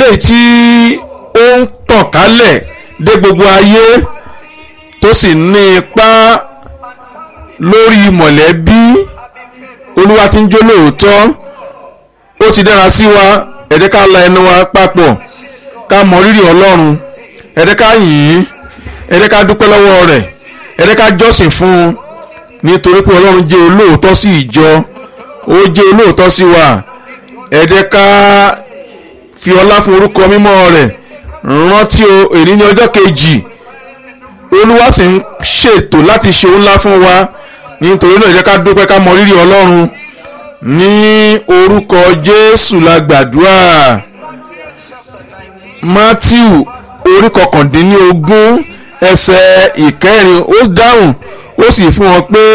eléyìí tí ó ń tàn kálẹ̀ dé gbogbo ayé tó sì ní ipá lórí mọ̀lẹ́bí olúwa tí ń jó lóòótọ́ ó ti dára sí wa ẹ jẹ́ ká la ẹnu wa papọ̀ ká mọ rírì ọlọ́run ẹ jẹ́ ká yìn ín ẹ jẹ́ ká dúpẹ́ lọ́wọ́ rẹ̀ ẹ jẹ́ ká jọ́sìn fún un nítorí pé ọlọ́run jẹ́ olóòótọ́ sí ìjọ ó jẹ́ olóòótọ́ sí wa ẹ jẹ́ ká fi ọlá fún orúkọ mímọ́ rẹ̀ rántí o èyí ní ọjọ́ kejì olúwa sì ń ṣètò láti ṣe ńlá fún wa nítorí náà ẹ jẹ́ ká dúpẹ́ ká mọ rírì ọlọ́run ní orúkọ jésù la gbàdúrà matthew orí kọkàndínlógún ẹsẹ̀ ìkẹrin ó dáhùn ó sì fún wọn pé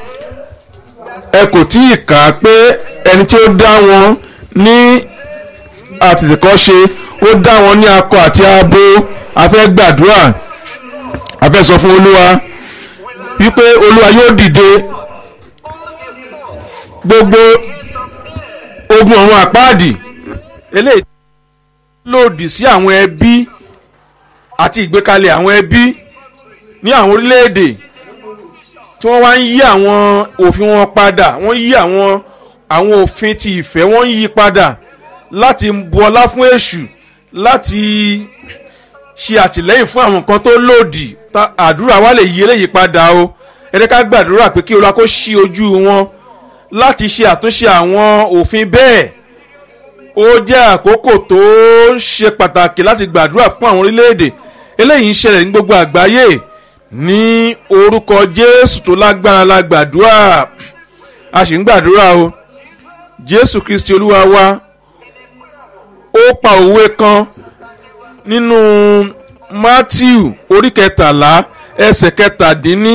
ẹ kò tí ì kà á pé ẹni tí ó dá wọn ní àtètèkọ́ṣe ó dá wọn ní akọ àti abo a fẹ́ gbàdúrà a fẹ́ sọ fún olúwa wípé olúwa yóò dìde gbogbo ogun ọ̀run àpáàdì eléyìí lòdì sí àwọn ẹbí àti ìgbékalẹ̀ àwọn ẹbí ní àwọn orílẹ̀-èdè tí wọ́n wá ń yí àwọn òfin wọn padà wọ́n yí àwọn àwọn òfin ti ìfẹ́ wọ́n ń yí padà láti bu ọlá fún èṣù láti ṣe àtìlẹ́yìn fún àwọn nǹkan tó lòdì àdúrà wa lè yí eléyìí padà o ẹ jẹ́ ká gbàdúrà pé kí olúwa kó ṣí ojú wọn láti ṣe àtúnṣe àwọn òfin bẹ́ẹ̀ ó jẹ́ àkókò tó ṣe pàtàkì láti gbàdúrà fún àwọn orílẹ̀-èdè eléyìí ń ṣẹlẹ̀ ní gbogbo àgbáyé ní orúkọ jésù tó lágbára la gbàdúrà a sì ń gbàdúrà o jésù kristi olúwa wa ó pa òwe kan nínú matthew orí kẹtàlá ẹsẹ̀ kẹtàdínní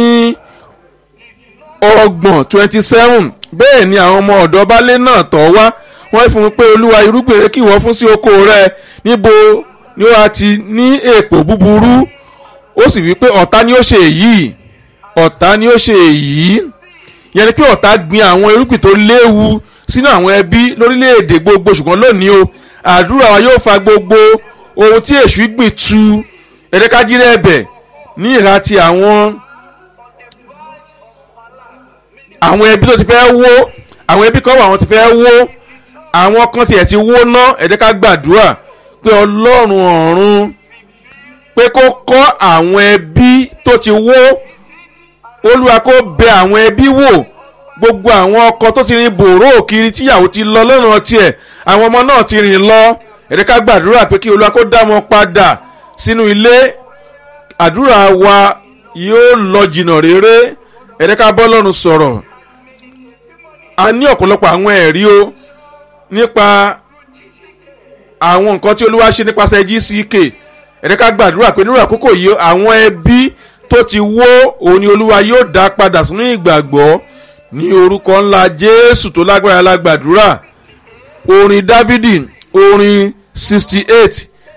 ọgbọ̀n twenty seven bẹ́ẹ̀ ni àwọn ọmọ ọ̀dọ́ baálé náà tọ̀ wá wọ́n fún un pé olúwa irúgbìn rẹ kí wọ́n fún sí oko rẹ níbo ni ó ti ní èpò búburú ó sì wí pé ọ̀tá ni ó ṣe èyí ọ̀tá ni ó ṣe èyí yẹn ni pé ọ̀tá gbin àwọn irúgbìn tó léwu sínú àwọn ẹbí lórílẹ̀‐èdè gbogbo ṣùgbọ́n lónìí o àdúrà wa yóò fa gbogbo ohun tí èṣù gbìn tu ẹ̀ẹ́dẹ́kájírẹ́ ẹ̀bẹ̀ ní ìhà ti àwọn àwọn ẹbí tó ti fẹ́ wó àwọn ẹbí kan wà wọ́n ti fẹ́ wó àwọn kan tiẹ̀ ti wó ná ẹ̀ẹ́dẹ́ká gbàdúrà pé ọlọ́run ọ̀run pé kó kọ́ àwọn ẹbí tó ti wó olúwa kó bẹ àwọn ẹbí wò gbogbo àwọn ọkọ tó ti rin bòró kiri tíyàwó ti lọ lọ́nà tiẹ̀ àwọn ọmọ náà ti rìn lọ ẹ̀ẹ́dẹ́ká gbàdúrà pé kí olúwa kó dá wọn padà sínú ilé àdúrà wa yóò lọ jìnnà réré ẹ̀ẹ́dẹ́ká bọ́ lọ́run sọ̀rọ̀ a ní ọ̀pọ̀lọpọ̀ àwọn ẹ̀rí o nípa àwọn nǹkan tí olúwa ṣe nípasẹ̀ gck ẹ̀ẹ́dẹ́ká gbàdúrà pé nírú àkókò yìí àwọn ẹbí tó ti wó òun ni olúwa yóò dá padà sínú ìgbàgbọ́ ní orúkọ ńlá jésù tó lágbára lágbàdúrà orin dávidi orin sixty eight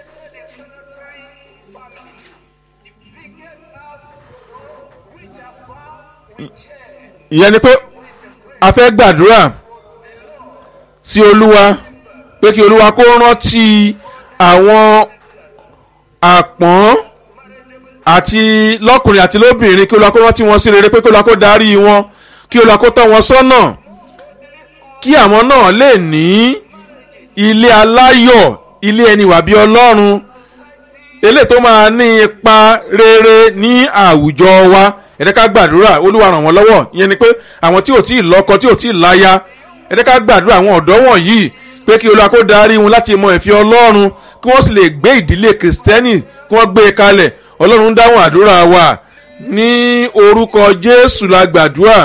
ìyẹn ni pé a fẹ́ gbàdúrà sí olúwa pé kí olúwa kó rántí àwọn àpọ́n àti lọ́kùnrin àti lóbìnrin kí olúwa kó rántí wọn sí rere pé kí olúwa kó darí wọn kí olúwa kó tọ́ wọn sọ́nà kí àwọn náà lè ní ilé aláyọ̀ ilé ẹni wà bí ọlọ́run eléyìí tó máa ní ipa rere ní àwùjọ wa ẹ̀dẹ́ ká gbàdúrà olúwa ràn wọ́n lọ́wọ́ ìyẹn ni pé àwọn tí ò tí ì lọ́kọ tí ò tí ì láya ẹ̀dẹ́ ká gbàdúrà àwọn ọ̀dọ́ wọ̀nyí pé kí olúwa kó darí wọn láti mọ ìfẹ́ ọlọ́run kí wọ́n sì lè gbé ìdílé kìrìsìtẹ́nì kí wọ́n gbé e kalẹ̀ ọlọ́run dáhùn àdúrà wa ní orúkọ jésù la gbàdúrà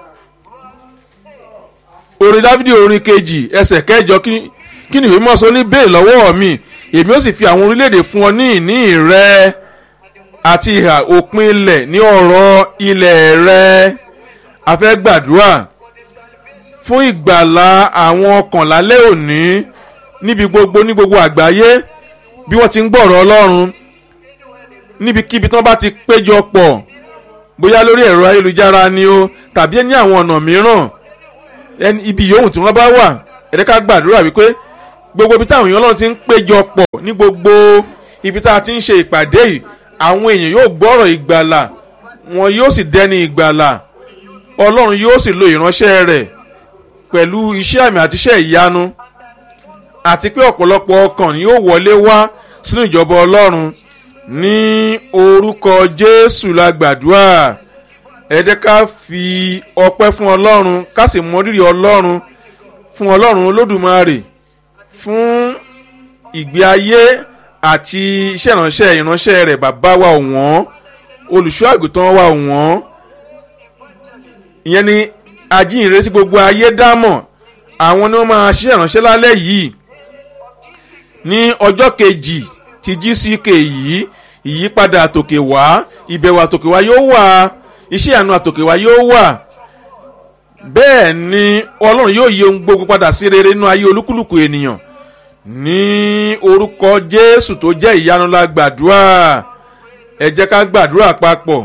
orin dávidi orin kejì ẹsẹ̀ kẹjọ kí ni ìwé mọ́sán ní bẹ́ẹ̀ lọ́wọ́ mi èmi ó sì fi àwọn orílẹ̀-èdè fún ọ ní ìní rẹ àti ìhà òpin ilẹ̀ ní ọ̀rọ̀ ilẹ̀ rẹ a fẹ́ gbàdúrà fún ìgbàlá àwọn ọkàn lálẹ́ òní níbi gbogbo ní gbogbo àgbáyé bí wọ́n ti ń gbọ́rọ̀ ọlọ́run níbikíbi tí wọ́n bá ti péjọ pọ̀ bóyá lórí ẹ̀rọ ayélujára ni o tàbí ní àwọn ọ̀nà mìíràn ibi yòówù tí wọ́n bá wà ẹ̀rẹ́ ká gbàdúrà wípé gbogbo ibi táwọn èèyàn ọlọ́run ti ń péjọ pọ̀ ní gbogbo ibi tá a ti ń ṣe ìpàdé yìí àwọn èèyàn yóò gbọ́rọ̀ ìgbàlà wọn yóò sì dẹni ìgbàlà ọlọ́run yóò sì lo ìránṣẹ́ rẹ̀ pẹ̀lú iṣẹ́ àmì àti iṣẹ́ ìyanu àti pé ọ̀pọ̀lọpọ̀ ọkàn ni yóò wọlé wá sínú ìjọba ọlọ́run ní orúkọ jésù la gbàdúrà ẹ jẹ́ ká fi ọpẹ́ fún ọlọ́run ká sì mọ rírì ọlọ́run fún ọlọ́run olódùmarè fún ìgbé ayé àti iṣẹ́ ìránṣẹ́ ìránṣẹ́ rẹ̀ bàbá wa ọ̀wọ́n olùṣọ́ àgùntàn wa ọ̀wọ́n ìyẹn ni ajínrere tí gbogbo ayé dámọ̀ àwọn ni wọ́n máa ṣiṣẹ́ ìránṣẹ́ lálẹ́ yìí ní ọjọ́ kejì ti gck yìí ìyípadà àtòkè wá ìbẹ̀wò àtòkè wá yóò wà iṣẹ́ àánú àtòkè wá yóò wà bẹ́ẹ̀ ni ọlọ́run yóò yí ohun gbogbo padà sí rere nínú ayé olúkúlùkù ènìyàn ní orúkọ jésù tó jẹ́ ìyanu la gbàdúrà ẹ jẹ́ ká gbàdúrà papọ̀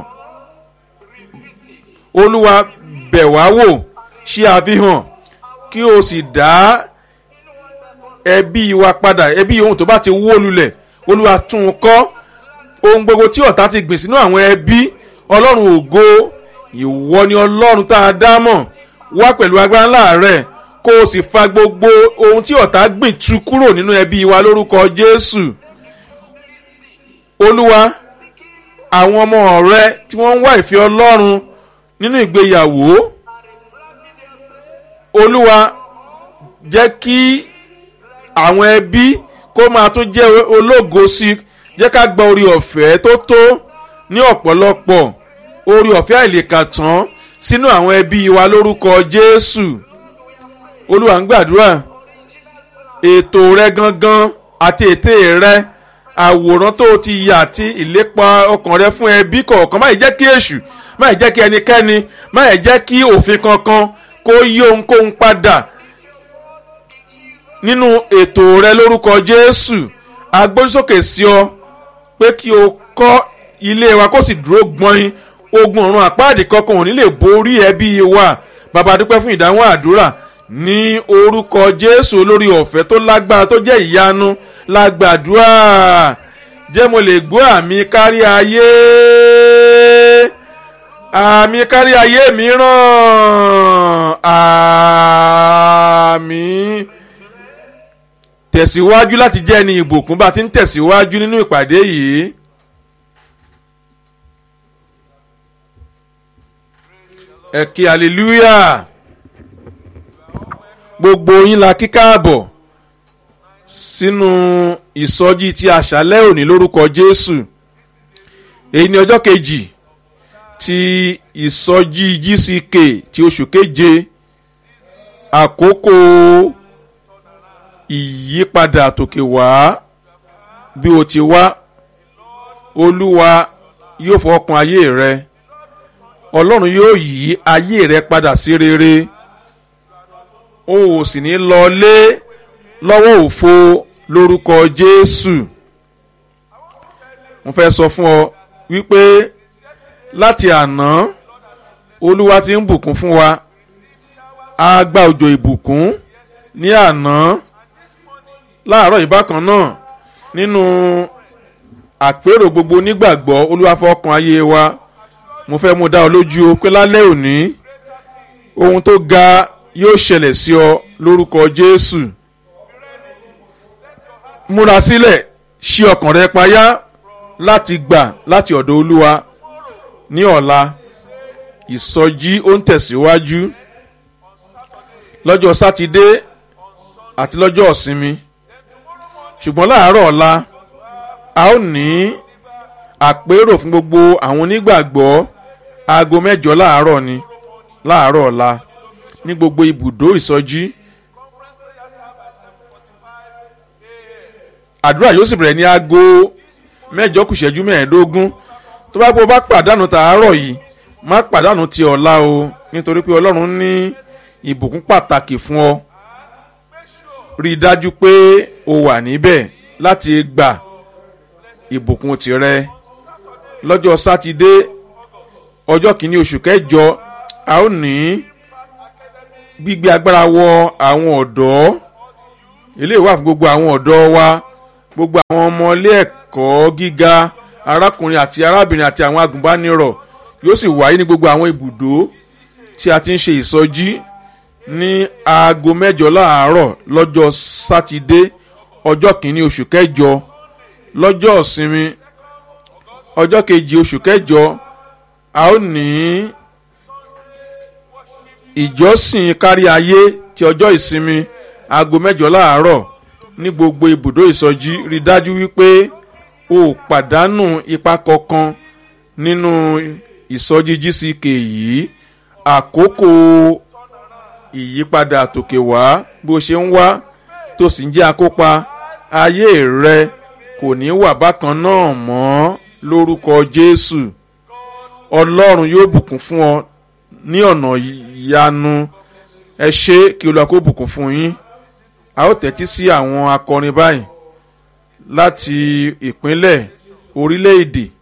olúwa bẹ̀ wá wò ṣe àfihàn kí o sì dá ẹbí wa padà ẹbí ohun tó bá ti wó lulẹ̀ olúwa tún un kọ́ ohun gbogbo tí ọ̀tá ti gbìn sínú àwọn ẹbí ọlọ́run ògo ìwọ ni ọlọ́run tá a dá mọ̀ wá pẹ̀lú agbára ńlá rẹ̀ kó o sì fa gbogbo ohun tí ọ̀tá gbìn tu kúrò nínú ẹbí wa lórúkọ jésù olúwa àwọn ọmọ rẹ tí wọ́n ń wá ìfẹ́ ọlọ́run nínú ìgbéyàwó olúwa jẹ́ kí àwọn ẹbí kó máa tún jẹ́ ológo sí i jẹ́ ká gba orí ọ̀fẹ́ tó tó ní ọ̀pọ̀lọpọ̀ orí ọ̀fẹ́ àìlèkàtàn sínú àwọn ẹbí wa lórúkọ jésù olúwa ń gbàdúrà ètò rẹ gangan àti ète rẹ àwòrán tó ti yà àti ìlépa ọkàn rẹ fún ẹbí kọ̀ọ̀kan má yìí jẹ́ kí èṣù má yìí jẹ́ kí ẹnikẹ́ni má yìí jẹ́ kí òfin kankan kó yí ohunkóhun padà nínú ètò rẹ lórúkọ jésù agbórísókè sí ọ pé kí o kọ́ ilé wa kó sì dúró gbọ́n ogun ọ̀run àpáàdì kankan ò ní lè borí ẹbí wa bàbá dúpẹ́ fún ìdáhùn àdúrà ní orúkọ jésù olórí ọ̀fẹ́ tó lágbára tó jẹ́ ìyanu lágbàdúrà jẹ́ mo lè gbọ́ àmì kárí ayé àmì kárí ayé mìíràn àmì tẹ̀síwájú láti jẹ́ ẹni ìbùkún bá ti ń tẹ̀síwájú nínú ìpàdé yìí. ẹ kí hallelujah gbogbo yín la kí káàbọ̀ sínú ìsọjí ti àṣálẹ́ òní lórúkọ jésù èyí ni ọjọ́ kejì ti ìsọjí gck ti oṣù keje àkókò ìyípadà àtòkè wá bí o ti wá olúwa yóò fọkàn ayé rẹ ọlọ́run yóò yí ayé rẹ padà sí rere o ò sì ní lọ lé lọ́wọ́ òfo lórúkọ jésù mo fẹ́ sọ fún ọ wípé láti àná olúwa ti ń bùkún fún wa a gba òjò ìbùkún ní àná láàárọ̀ ìbákan náà nínú àpérò gbogbo onígbàgbọ́ olúwa fọkàn ayé wa mo fẹ́ mú dá ọ lójú o pé lálẹ́ òní ohun tó ga yóò ṣẹlẹ̀ sí ọ lórúkọ jésù múra sílẹ̀ ṣí ọkàn rẹ payá láti gbà láti ọ̀dọ̀ olúwa ní ọ̀la ìsọjí ó ń tẹ̀síwájú lọ́jọ́ sátidé àti lọ́jọ́ ọ̀sinmi ṣùgbọ́n láàárọ̀ ọ̀la a ó ní àpérò fún gbogbo àwọn onígbàgbọ́ aago mẹ́jọ láàárọ̀ ni láàárọ̀ ọ̀la ní gbogbo ibùdó ìsọjí àdúrà yóò sì bẹ̀rẹ̀ ní aago mẹ́jọ kù ṣẹ́jú mẹ́ẹ̀ẹ́dógún tó bá gbọ́ bá pàdánù tàárọ̀ yìí má pàdánù ti ọ̀la o nítorí pé ọlọ́run ní ìbùkún pàtàkì fún ọ rí i dájú pé o wà níbẹ̀ láti gbà ìbùkún tirẹ̀ lọ́jọ́ sátidé ọjọ́ kìíní oṣù kẹjọ a ó ní gbígbé agbára wọ àwọn ọ̀dọ́ eléyìí wà fún gbogbo àwọn ọ̀dọ́ wa gbogbo àwọn ọmọ ilé ẹ̀kọ́ gíga arákùnrin àti arábìnrin àti àwọn agùnbánirọ̀ yóò sì wáyé ní gbogbo àwọn ibùdó tí a ti ń ṣe ìsọjí ní aago mẹ́jọ láàárọ̀ lọ́jọ́ sátidé ọjọ́ kìíní oṣù kẹjọ lọ́jọ́ ìsinmi ọjọ́ kejì oṣù kẹjọ a ó ní ìjọsìn kárí ayé ti ọjọ́ ìsinmi aago mẹ́jọ láàárọ̀ ní gbogbo ibùdó ìsọjí rí dájú wípé o ò pàdánù ipa kankan nínú ìsọjí gck yìí àkókò ìyípadà àtòkè wá bó ṣe ń wá tó sì ń jẹ́ akópa ayé rẹ kò ní wà bákan náà mọ́ lórúkọ jésù ọlọ́run yóò bùkún fún ọ ní ọ̀nà ìyanu ẹ ṣe kí olúwa kó bùkún fún yín a ó tẹ́tí sí àwọn akọrin báyìí láti ìpínlẹ̀ orílẹ̀-èdè